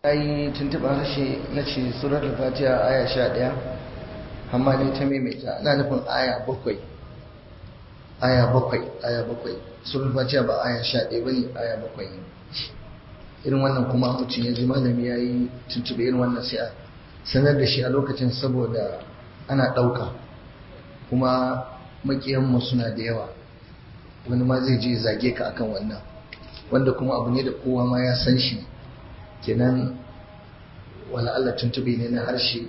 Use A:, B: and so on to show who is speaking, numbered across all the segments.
A: yi tuntuɓar harshe na ce surar fatiha aya sha ɗaya amma ne ta maimaita ana nufin aya bakwai aya bakwai aya bakwai surar fatiha ba aya sha ɗaya ba ne aya bakwai ne irin wannan kuma mutum ya ji malami ya yi tuntuɓe irin wannan sai a sanar da shi a lokacin saboda ana ɗauka kuma maƙiyanmu suna da yawa wani ma zai je zage ka akan wannan wanda kuma abu ne da kowa ma ya san shi kenan wala Allah tuntube ne na harshe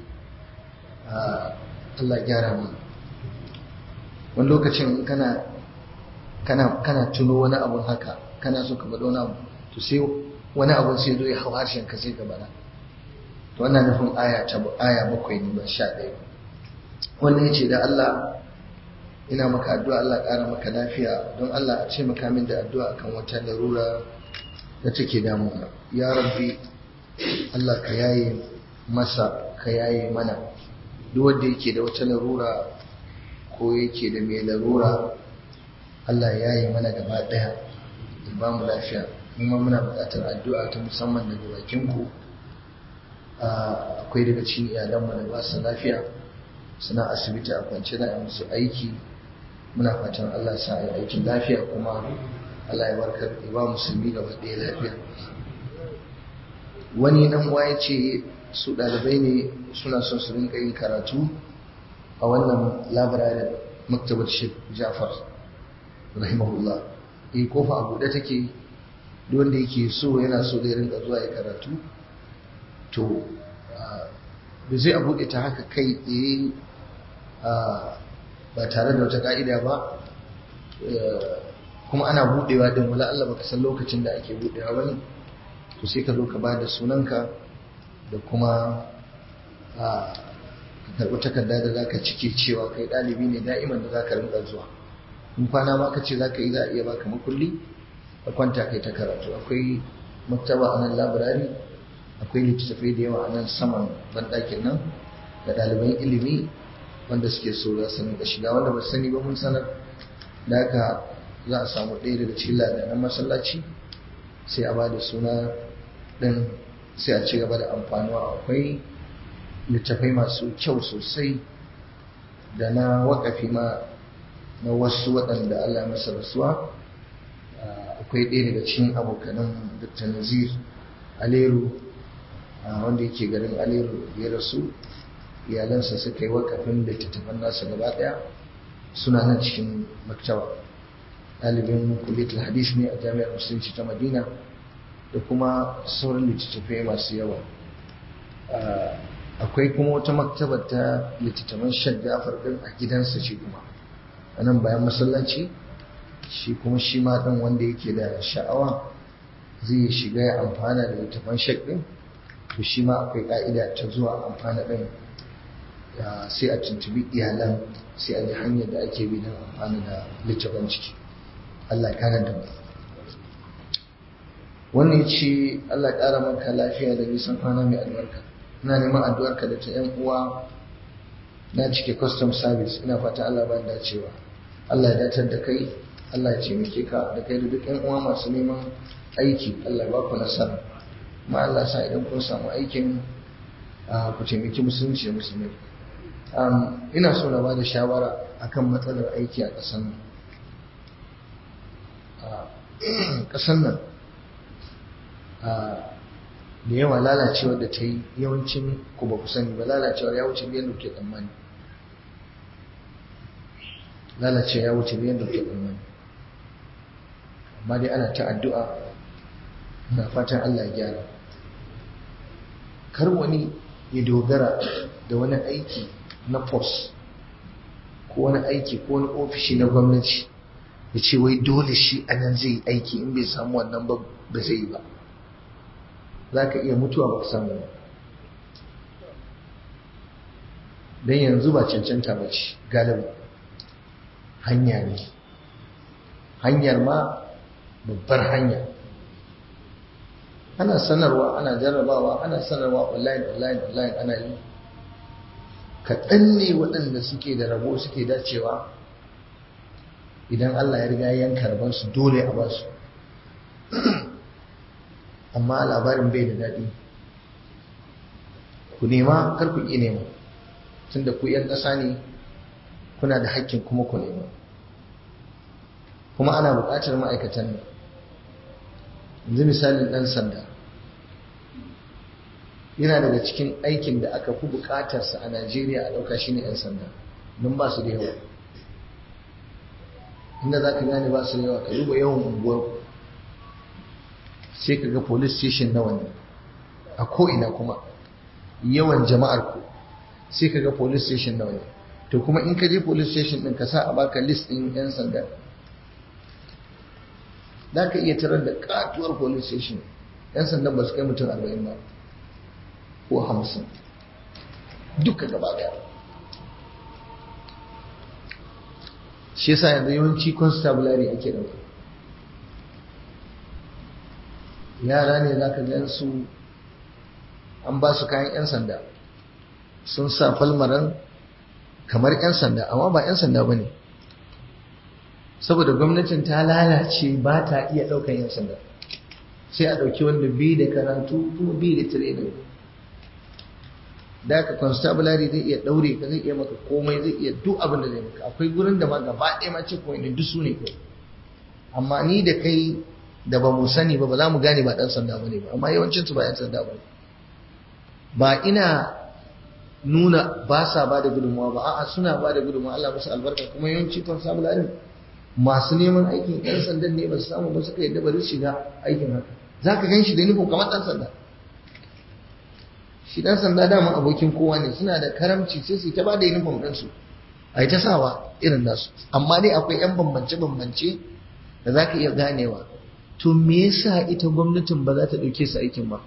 A: Allah gyara mu wani lokacin kana kana kana tuno wani abun haka kana so ka bada wani abu to sai wani abu sai zo ya hau harshen ka sai ka bada to wannan nufin aya ta aya bakwai ne ba sha ɗaya wannan yace da Allah ina maka addu'a Allah ƙara maka lafiya don Allah a ce maka min da addu'a akan wata larura da take damuna ya rabbi Allah ka yaye masa ka yaye mana duk wanda yake da wata larura ko yake da mai larura Allah ya yaye mana gaba daya ya ba mu lafiya kuma muna buƙatar addu'a ta musamman daga bakin ku akwai daga cikin iyalanmu da ba su lafiya suna asibiti a kwance da musu aiki muna fatan Allah sa yi aikin lafiya kuma Allah ya warkar ya ba musulmi gaba ɗaya lafiya wani dan uwa ya ce su ɗalibai ne suna son su rinka yin karatu a wannan labirarin maktabar Sheikh Jafar rahimahullah eh kofa a buɗe take duk wanda yake so yana so da rinka zuwa ya karatu to da zai a buɗe ta haka kai tsaye ba tare da wata ka'ida ba kuma ana buɗewa din wala Allah baka san lokacin da ake buɗewa bane to sai ka zo ka ba da sunanka da kuma ka karɓi takarda da za ka cike cewa kai ɗalibi ne da'iman da za ka rinka zuwa in kwana ma ka ce za ka yi za a iya baka makulli ka kwanta kai ta karatu akwai maktaba a nan labirari akwai littattafai da yawa a nan saman banɗakin nan da ɗaliban ilimi wanda suke so za su rinka shiga wanda ba sani ba mun sanar da haka za a samu ɗaya daga cikin ladanan masallaci sai a ba da suna ɗin sai a ci gaba da amfanuwa akwai littafai masu kyau sosai da na wakafi ma na wasu waɗanda Allah masa rasuwa akwai ɗaya daga cikin abokanan Dr. Nazir Aleru wanda yake garin Aleru ya rasu iyalansa suka yi wakafin littattafan nasa gaba ɗaya suna nan cikin maktaba ɗalibin kulitul hadis ne a jami'ar musulunci ta madina da kuma sauran littattafai masu yawa akwai kuma wata maktabar ta littattafan shaggafar ɗin a gidansa shi kuma a nan bayan masallaci shi kuma shi ma ɗan wanda yake da sha'awa zai shiga ya amfana da littattafan shak ɗin to shi ma akwai ƙa'ida ta zuwa amfana ɗin sai a tuntubi iyalan sai a ji hanyar da ake bi don amfani da littattafan ciki Allah kana da mu wannan ce Allah ƙara maka lafiya da nisan kwana mai albarka ina neman addu'arka da ta yan uwa na cike custom service ina fata Allah ba da cewa Allah ya datar da kai Allah ya taimake ka da kai da duk yan uwa masu neman aiki Allah ya ba ku nasara ma Allah sa idan kun samu aikin ku taimaki musulunci da musulmai ina so na ba da shawara akan matsalar aiki a ƙasar nan ƙasar nan da yawa lalacewar da ta yi yawancin ku ba ku sani ba lalacewar ya wuce biyan da ke tsammani lalacewa ya wuce biyan da ke tsammani amma dai ana ta addu'a na fatan Allah ya gyara kar wani ya dogara da wani aiki na post ko wani aiki ko wani ofishi na gwamnati ya ce wai dole shi a nan zai aiki in bai samu wannan ba ba zai yi ba za ka iya mutuwa ba samu ba don yanzu ba cancanta ba ce galiba hanya ne hanyar ma babbar hanya ana sanarwa ana jarrabawa ana sanarwa online online online ana yi kaɗan ne waɗanda suke da rabo suke dacewa idan Allah ya riga yanka rabansu dole a basu amma labarin bai da daɗi ku nema kar ku ƙi nema tunda ku 'yan ƙasa ne kuna da haƙƙin kuma ku nema kuma ana buƙatar ma'aikatan nan yanzu misalin ɗan sanda yana daga cikin aikin da aka fi buƙatarsa a najeriya a ɗauka shi ne 'yan sanda don ba su da yawa inda za ka gane ba su da yawa ka duba yawan unguwar sai ka ga police station nawa ne a ko'ina kuma yawan jama'ar ku sai ka ga police station nawa ne to kuma in ka je police station ɗin ka sa a baka list ɗin 'yan sanda za ka iya tarar da katuwar police station 'yan sandan ba su kai mutum arba'in ba ko hamsin duka gaba daya shi yasa yanzu yawanci constabulary ake da yara ne za ka gan su an ba su kayan 'yan sanda sun sa falmaran kamar 'yan sanda amma ba 'yan sanda ba ne saboda gwamnatin ta lalace ba ta iya ɗaukan 'yan sanda sai a ɗauki wanda bi da karatu kuma bi da training da ka constabulary zai iya ɗaure ka zai iya maka komai zai iya duk abin da zai maka akwai gurin da ma gaba ɗaya ma ce ko ne duk su ne kai amma ni da kai da ba mu sani ba ba za mu gane ba ɗan sanda ba ne ba amma yawancin su ba 'yan sanda ba ne ba ina nuna ba sa ba da gudunmawa ba a'a suna ba da gudunmawa Allah musu albarka kuma yawanci constabulary masu neman aikin 'yan sandan ne ba su samu ba suka yadda bari shiga aikin haka za ka gan shi da nufin kamar ɗan sanda shi ɗan sanda dama abokin kowa ne suna da karamci sai su ta ba da nufin ɗinsu a yi ta sawa irin nasu amma dai akwai 'yan bambance-bambance da za ka iya ganewa to me yasa ita gwamnatin ba za ta ɗauke su aikin ba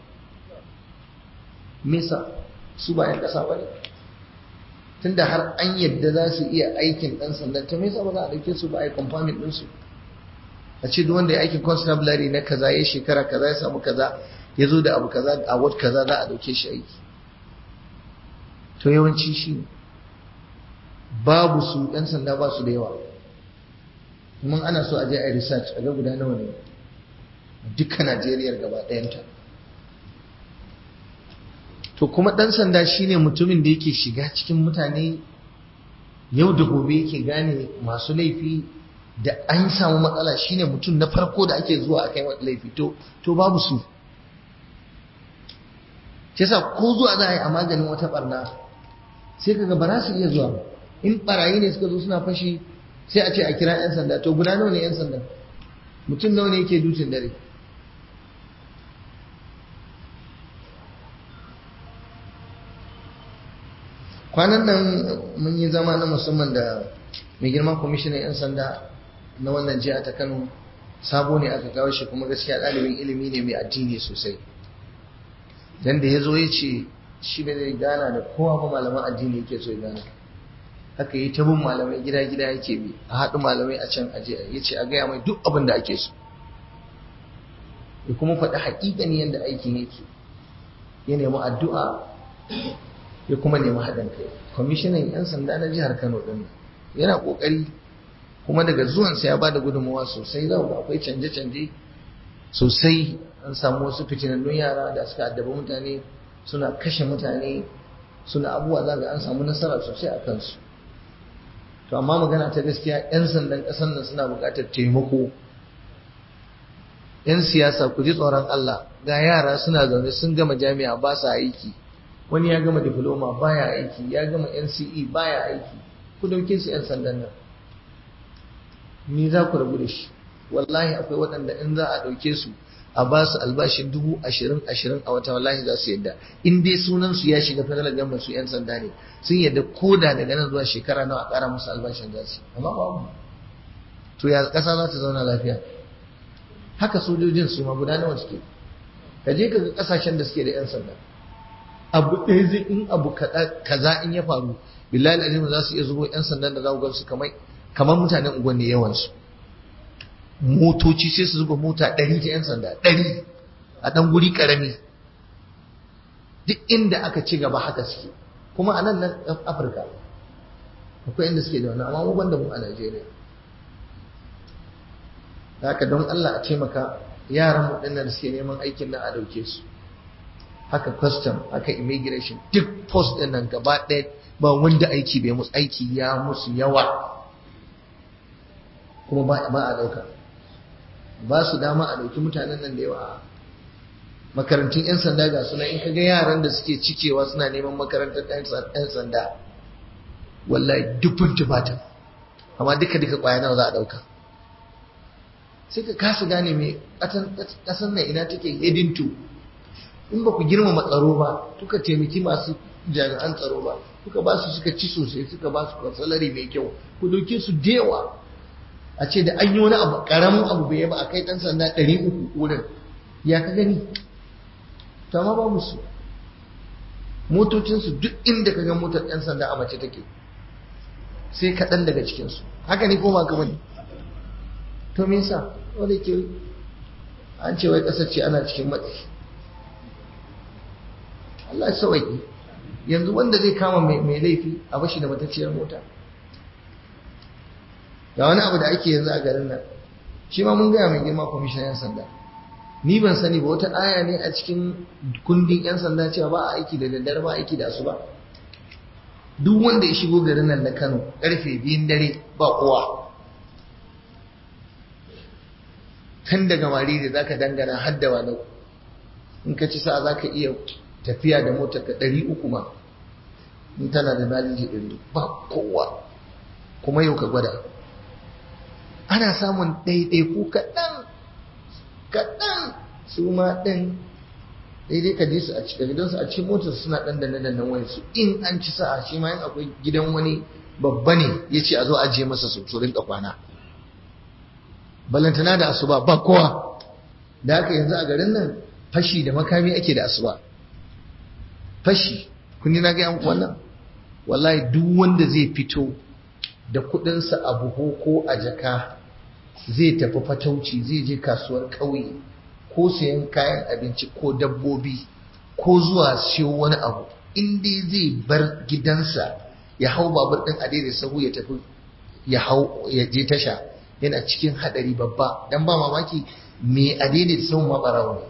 A: me yasa su ba 'yan ƙasa ba ne tunda har an yadda za su iya aikin ɗan sanda ta me yasa ba za a ɗauke su ba a yi confirming ɗinsu a ce duk wanda ya aikin constabulary na kaza ya shekara kaza ya samu kaza ya zo da abu kaza a wat kaza za a ɗauke shi aiki to yawanci shi babu su ɗan sanda ba su da yawa mun ana so a je a yi research a ga guda nawa ne duka Najeriya gaba ɗayanta to kuma ɗan sanda shine mutumin da yake shiga cikin mutane yau da gobe yake gane masu laifi da an samu matsala shine mutum na farko da ake zuwa a kai laifi to to babu su yasa ko zuwa za a yi a maganin wata barna sai kaga ba za su iya zuwa in barayi ne suka zo suna fashi sai a ce a kira 'yan sanda to guda nawa ne 'yan sanda mutum nawa ne yake dutin dare kwanan nan mun yi zama na musamman da mai girman kwamishinan 'yan sanda na wannan jiha ta kano sabo ne aka kawo shi kuma gaskiya ɗalibin ilimi ne mai addini sosai dan da ya zo ya ce shi bai zai gana da kowa ba malaman addini yake so ya gana haka yi ta bin malamai gida-gida yake bi a haɗu malamai a can aje ya ce a gaya mai duk abin da ake so ya kuma faɗi haƙiƙani yadda aikin yake ya nemi addu'a ya kuma nemi haɗin kai kwamishinan 'yan sanda na jihar kano ɗin yana ƙoƙari kuma daga zuwansa ya ba da gudunmawa sosai za ku akwai canje-canje sosai an samu wasu fitinannun yara da suka addaba mutane suna kashe mutane suna abubuwa za ga an samu nasara sosai a kansu to amma magana ta gaskiya 'yan sandan ƙasar nan suna buƙatar taimako 'yan siyasa ku ji tsoron Allah ga yara suna zaune sun gama jami'a ba sa aiki wani ya gama diploma baya aiki ya gama NCE baya aiki ku dauke su 'yan sandan nan ni za ku rabu da shi wallahi akwai waɗanda in za a ɗauke su a ba su albashin dubu ashirin ashirin a wata wallahi za su yadda in dai sunan su ya shiga federal government su 'yan sanda ne sun yadda koda daga nan zuwa shekara nawa a ƙara musu albashin za su amma babu to ya ƙasa za ta zauna lafiya haka sojojin su ma guda nawa suke ka je ka ga ƙasashen da suke da 'yan sanda abu ɗaya zai in abu kaza in ya faru billahi alazim za su iya zubo 'yan sandan da za ku ga su kamar kamar mutanen unguwanni yawansu motoci sai su zuba mota ɗari ta 'yan sanda ɗari a ɗan guri ƙarami duk inda aka ci gaba haka suke kuma a nan nan afirka akwai inda suke da wani amma mu banda mu a najeriya haka don allah a taimaka yaran mu ɗin da suke neman aikin nan a ɗauke su haka custom haka immigration duk post ɗin nan gaba ɗaya ba wanda aiki bai musu aiki ya musu yawa kuma ba a ɗauka ba su dama a ɗauki mutanen nan da yawa makarantun 'yan sanda ga suna in kaga yaran da suke cikewa suna neman makarantar 'yan sanda wallahi dubun tubatan amma duka duka kwaya nawa za a ɗauka sai ka kasa gane mai ƙasar nan ina take heading to in ba ku girmama tsaro ba kuka taimaki masu jami'an tsaro ba kuka ba su suka ci sosai suka ba su salari mai kyau ku dauke su dewa a ce da an yi wani abu karamin abu bai ba a kai dan sanda ɗari uku wurin ya ka gani to amma ba musu motocinsu duk inda ka ga motar ɗan sanda a mace take sai kaɗan daga cikinsu haka ne ko ba ka bane to me yasa wanda ke an ce wai ƙasar ce ana cikin matsi Allah ya sauƙi yanzu wanda zai kama mai laifi a bashi da matacciyar mota ga wani abu da ake yanzu a garin nan shi ma mun gaya mai girma kwamishin 'yan sanda ni ban sani ba wata aya ne a cikin kundin 'yan sanda cewa ba a aiki da daddare ba aiki da asuba duk wanda ya shigo garin nan na kano karfe biyun dare ba kowa tun daga mariri za ka dangana haddawa na in ka ci sa za ka iya tafiya da motar ka ɗari uku ma in tana da naliji ɗari ba kowa kuma yau ka gwada ana samun ɗaiɗaiku kaɗan kaɗan su ma ɗin daidai ka je su a cikin gidansu a cikin motar suna ɗan danne danne wani su in an ci sa'a shi ma yin akwai gidan wani babba ne ya ce a zo ajiye masa su su rinka kwana balantana da asuba ba kowa da haka yanzu a garin nan fashi da makami ake da asuba fashi kun na gaya muku wannan wallahi duk wanda zai fito da kudinsa a buhu ko a jaka zai tafi fatauci zai je kasuwar ƙauye ko sayan kayan abinci ko dabbobi ko zuwa siyo wani abu in dai zai bar gidansa ya hau babur ɗin adai sahu ya tafi ya hau ya je tasha yana cikin hadari babba dan ba mamaki me adai da sahun ma barawo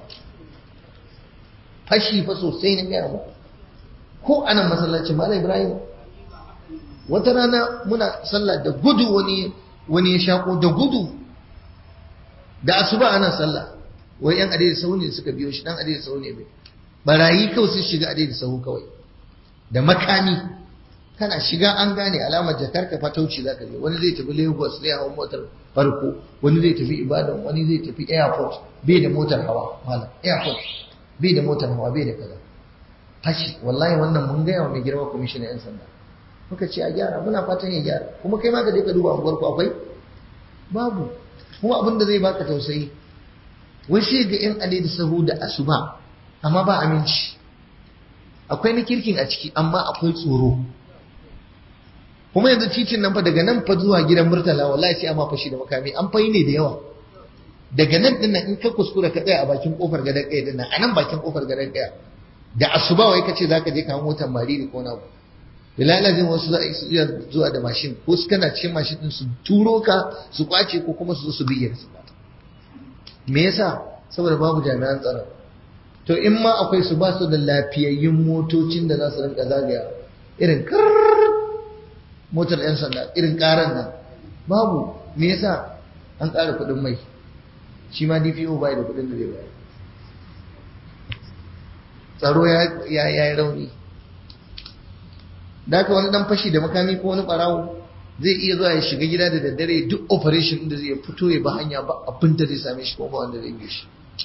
A: fashi fa sosai na gaya muku ko anan masallacin Malam Ibrahim wata rana muna sallah da gudu wani wani ya shako da gudu da asuba ana sallah wai yan adai sahu ne suka biyo shi dan adai sahu ne bai barayi kawai sun shiga adai sahu kawai da makami kana shiga an gane alamar jakar ka fatauci zaka je wani zai tafi Lagos zai hawo motar farko wani zai tafi Ibadan wani zai tafi airport bai da motar hawa malam airport bai da motar hawa bai da kaza fashi wallahi wannan mun gaya wa mai girma kwamishinan 'yan sanda muka ce a gyara muna fatan ya gyara kuma kai ma ka je ka duba unguwar ku akwai babu kuma abin da zai baka tausayi wai sai ga 'yan ale da sahu da asuba amma ba aminci akwai na kirkin a ciki amma akwai tsoro kuma yanzu titin nan fa daga nan fa zuwa gidan murtala wallahi sai amma fashi da makami an fayi ne da yawa daga nan din nan in ka kuskura ka tsaya a bakin kofar gadar ɗaya din nan a nan bakin kofar gadar ɗaya da asuba wai kace zaka je ka hawo motar mariri ko na bilalazin wasu za su iya zuwa da mashin ko su kana cikin mashin din su turo ka su kwace ko kuma su zo su bige su me yasa saboda babu jami'an tsaro to in ma akwai su ba su da lafiyayyun motocin da za su rinka zagaya irin motar yan sanda irin karan nan babu me yasa an ƙara kuɗin mai shi ma DPO bai da kuɗin da zai bayar tsaro ya yi rauni da wani dan fashi da makami ko wani barawo zai iya zuwa ya shiga gida da daddare duk operation da zai fito ya ba hanya ba abin da zai same shi ko ba wanda zai bi shi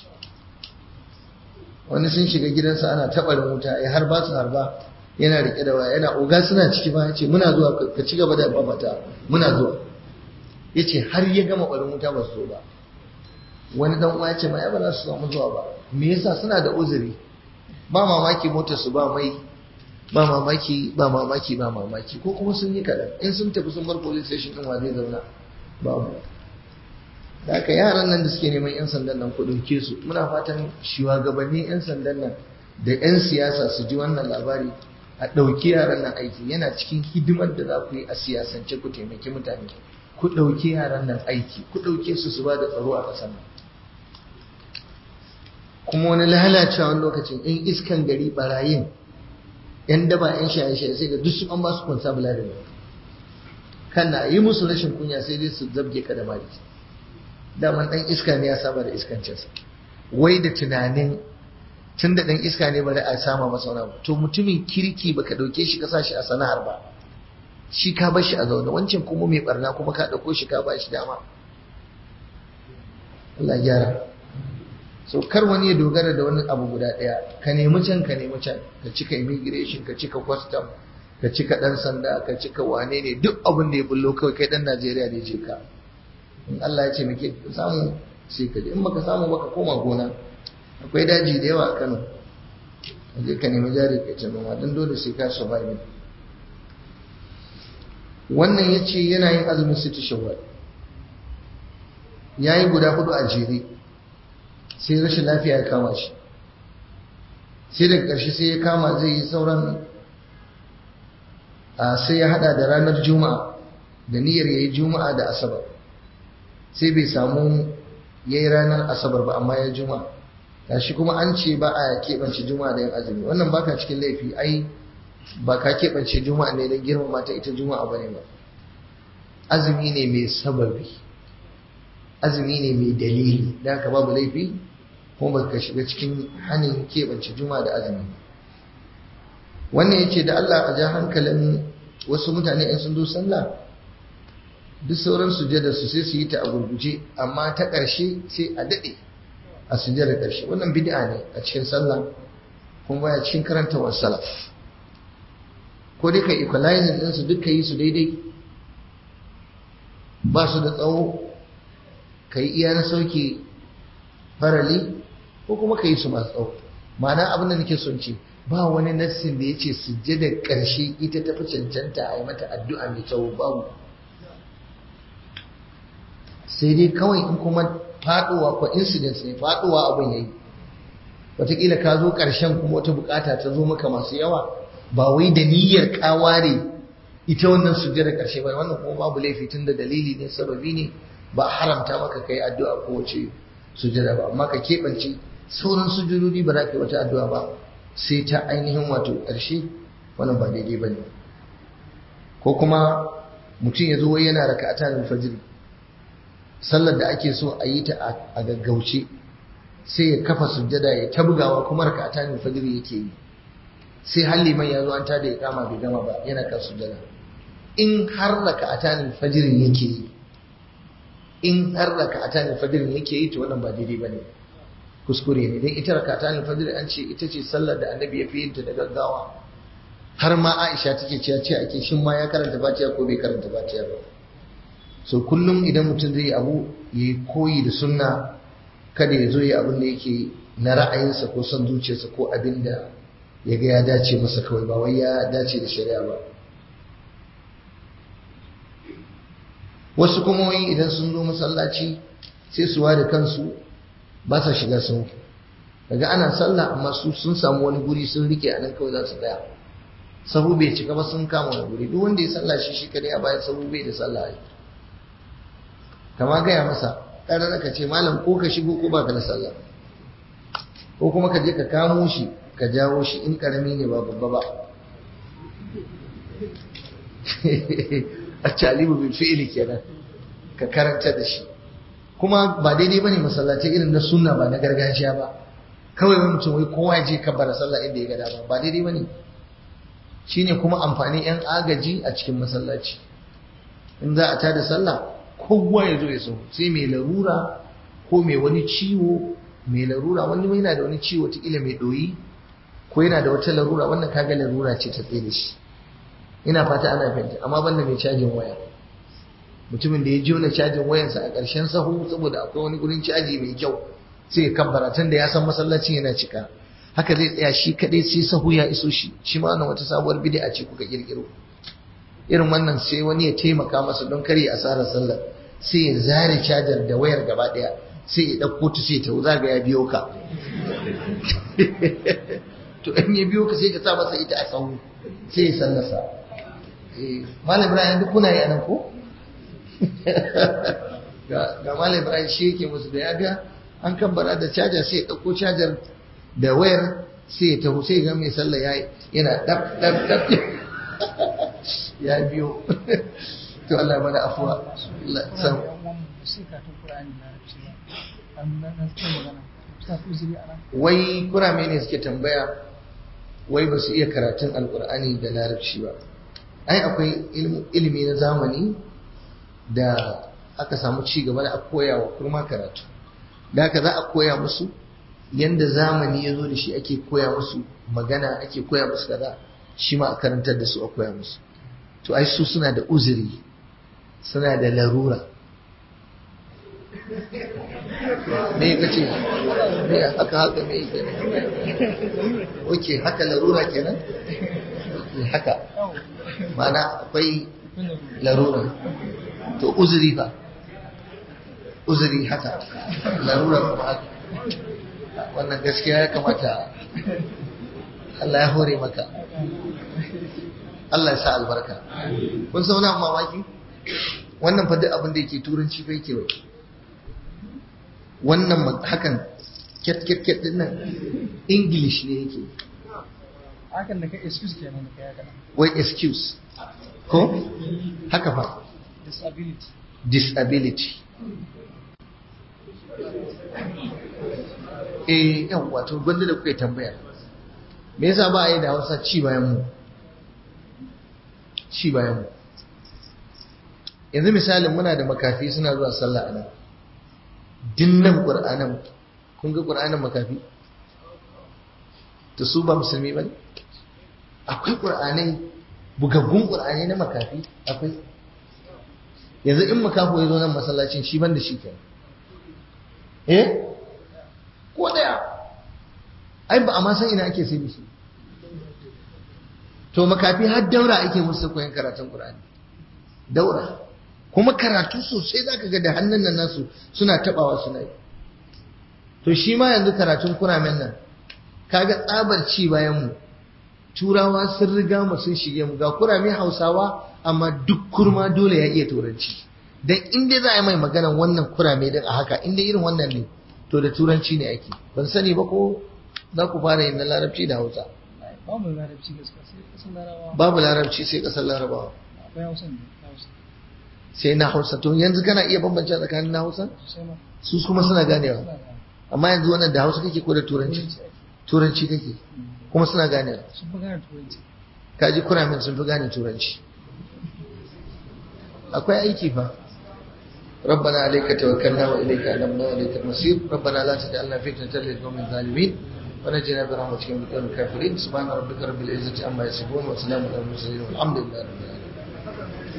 A: wani sun shiga gidansa ana taɓa wuta ya har ba su harba yana rike da waya yana oga suna ciki ba ce muna zuwa ka ci gaba da babata muna zuwa yace har ya gama barin wuta ba su zo ba wani dan uwa ya ce ma ya ba za su samu zuwa ba me yasa suna da uzuri ba mamaki motar su ba mai ba mamaki ba mamaki ba mamaki ko kuma sun yi kaɗan in sun tafi sun bar police station ɗin wa zai zauna babu da haka yaran nan da suke neman 'yan sandan nan ku ɗauke su muna fatan shugabannin 'yan sandan nan da 'yan siyasa su ji wannan labari a ɗauki yaran nan aiki yana cikin hidimar da za ku yi a siyasance ku taimaki mutane ku ɗauki yaran nan aiki ku ɗauke su su ba da tsaro a ƙasar nan kuma wani lalacewa wani lokacin in iskan gari barayin yan daba yan shaye-shaye sai ga duk su an ba su kwansa bula da kana yi musu rashin kunya sai dai su zabge ka da mari daman dan iska ne ya saba da iskancinsa wai da tunanin tun da dan iska ne bari a sama masa wani abu to mutumin kirki baka dauke shi ka sa shi a sana'ar ba shi ka bar shi a zaune wancan kuma mai barna kuma ka dauko shi ka ba shi dama Allah gyara so kar wani ya dogara da wani abu guda daya ka nemi can ka nemi can ka cika immigration ka cika custom ka cika dan sanda ka cika wane ne duk abin da ya bullo kawai kai dan Najeriya da je ka in Allah ya ce muke samu sai ka je in baka samu baka koma gona akwai daji da yawa a Kano je ka nemi jari ka ce noma dan dole sai ka survive wannan yace yana yin azumin sita shawwal yayi guda hudu a jere sai rashin lafiya ya kama shi sai daga ƙarshe sai ya kama zai yi sauran sai ya hada da ranar juma'a da niyyar ya yi juma'a da asabar sai bai samu ya yi ranar asabar ba amma ya juma'a ga shi kuma an ce ba a keɓance juma'a da yin azumi wannan baka cikin laifi ai ba ka keɓance juma'a ne don girmama ta ita juma'a ba ne ba azumi ne mai sababi azumi ne mai dalili da haka babu laifi kuma ba ka shiga cikin hannun keɓance juma'a da azumi wannan ya ce da Allah a ja hankalin wasu mutane in sun zo sallah duk sauran sujada su sai su yi ta a gurguje amma ta ƙarshe sai a daɗe a sujada ƙarshe wannan bid'a ne a cikin sallah kuma baya cikin karantawar salaf ko dai ka equalizing ɗinsu duk ka yi su daidai ba su da tsawo ka yi iya na sauke farali ko kuma ka yi su masu tsawo ma'ana abin da nake son ce ba wani nassin da ya ce sujjada ƙarshe ita tafi cancanta a yi mata addu'a mai tsawo babu sai dai kawai in kuma faɗowa ko incidents ne faɗowa abin ya yi wataƙila ka zo ƙarshen kuma wata buƙata ta zo maka masu yawa ba wai da niyyar ƙaware ita wannan sujjada ƙarshe ba wannan kuma babu laifi tun da dalili ne sababi ne ba haramta maka kai addu'a ko wace sujjada ba amma ka keɓance sauran sujudodi ba za ka yi wata addu'a ba sai ta ainihin wato ƙarshe wannan ba daidai ba ne ko kuma mutum ya zo wai yana raka a tanin fajiri sallar da ake so a yi ta a gaggauce sai ya kafa sujjada ya tabgawa kuma raka a tanin fajiri yake yi sai halli man ya zo an tada ya kama bai gama ba yana kan sujjada in har raka a tanin fajirin yake yi in har raka a tanin fajirin yake yi to wannan ba daidai ba ne kuskure ne don ita rakata ne fajr an ce ita ce sallar da annabi ya fi yin ta da gaggawa har ma Aisha take cewa ce ake shin ma ya karanta Fatiha ko bai karanta Fatiha ba so kullum idan mutum zai abu yayi koyi da sunna kada ya zo ya abin da yake na ra'ayinsa ko son zuciyarsa ko abin da ya ga ya dace masa kawai ba wai ya dace da shari'a ba wasu kuma wai idan sun zo masallaci sai su ware kansu ba sa shiga sau daga ana sallah amma su sun samu wani guri sun rike a nan kawai za su tsaya sahu bai cika ba sun kama wani guri duk wanda ya sallah shi shi kadai a bayan sahu bai da sallah ai kama gaya masa ɗan ka ce malam ko ka shigo ko baka da sallah ko kuma ka je ka kamo shi ka jawo shi in karami ne ba babba ba a calibu bil fi'ili kenan ka karanta da shi kuma ba daidai bane masallatai irin na sunna ba na gargajiya ba kawai wani mutum wai kowa je kabbara sallah inda ya ga dama ba daidai bane shine kuma amfanin yan agaji a cikin masallaci in za a tada sallah kowa ya zo ya so sai mai larura ko mai wani ciwo mai larura wani yana da wani ciwo kila mai doyi ko yana da wata larura wannan kaga larura ce ta tsaye da shi ina fata ana fahimta amma banda mai cajin waya mutumin da ya jona cajin wayansa a ƙarshen sahu saboda akwai wani gurin caji mai kyau sai ya kabbara tun da ya san masallacin yana cika haka zai tsaya shi kadai sai sahu ya iso shi shi ma wannan wata sabuwar bid'a ce kuka kirkiro irin wannan sai wani ya taimaka masa don kare asarar sallar sai ya zare cajar da wayar gaba daya sai ya dauko ta sai ta zaga ya biyo ka to in ya biyo ka sai ka sa masa ita a sahu sai ya sallasa eh malam ibrahim duk kuna yi anan ko ga malam ibrahim shi yake musu da ya ga an kabbara da caja sai ya ɗauko cajar da wayar sai ya taho sai ga mai sallah ya yana dab dab dab ya biyo to Allah mana afuwa sam wai kurame ne suke tambaya wai ba su iya karatun alkur'ani da larabci ba ai akwai ilimi na zamani da aka samu ci gaba da a koya wa kurma karatu da haka za a koya musu yanda zamani ya zo da shi ake koya musu magana ake koya musu kaza shi ma a karantar da su a koya musu to ai su suna da uzuri suna da larura me ka ce me haka haka me kenan oke haka larura kenan haka mana akwai larura to uzuri fa uzuri haka larura kuma haka wannan gaskiya ya kamata Allah ya hore maka Allah ya sa albarka kun san wani mamaki wannan fa duk abin da yake turanci fa yake wai wannan hakan ket ket ket din nan english ne yake
B: hakan da ka excuse kenan da kai haka
A: wai excuse ko haka fa
B: disability
A: disability eh yan wato gwanda da kuka yi tambaya me yasa ba a yi da hausa ci bayan mu ci bayan mu yanzu misalin muna da makafi suna zuwa sallah a nan dinnan ƙur'anan kun ga ƙur'anan makafi ta su ba musulmi ba ne akwai ƙur'anai bugaggun ƙur'anai na makafi akwai yanzu in makafo ya zo nan masallacin shi ban da shi kenan eh ko daya ai ba a ma san ina ake sai da shi to makafi har daura ake musu koyon karatun Qur'ani daura kuma karatu sosai zaka ga da hannun nan nasu suna tabawa suna yi to shi ma yanzu karatun kuramen nan kaga tsabar ci bayan mu turawa sun riga mu sun shige mu ga kurame Hausawa amma duk kurma dole ya iya turanci dan inda za a yi mai magana wannan kurame din a haka inda irin wannan ne to da turanci ne ake ban sani ba ko za ku fara yin na larabci da hausa
B: babu larabci gaskiya sai kasan larabawa
A: babu larabci sai kasar larabawa
B: akwai hausa ne hausa
A: sai na hausa to yanzu kana iya bambance tsakanin na hausa
B: sosai ma
A: su kuma suna ganewa
B: suna gane
A: amma yanzu wannan da hausa kake ko da turanci
B: turanci ake
A: turanci kake kuma suna ganewa
B: sun fi gane turanci
A: kaji kuramin sun fi gane turanci akwai aiki fa ربنا عليك توكلنا واليك انبنا واليك المصير ربنا لا تجعلنا فتنه للقوم الظالمين ونجنا برحمتك من القوم الكافرين سبحان ربك رب العزه عما يصفون وسلام على المرسلين والحمد لله رب العالمين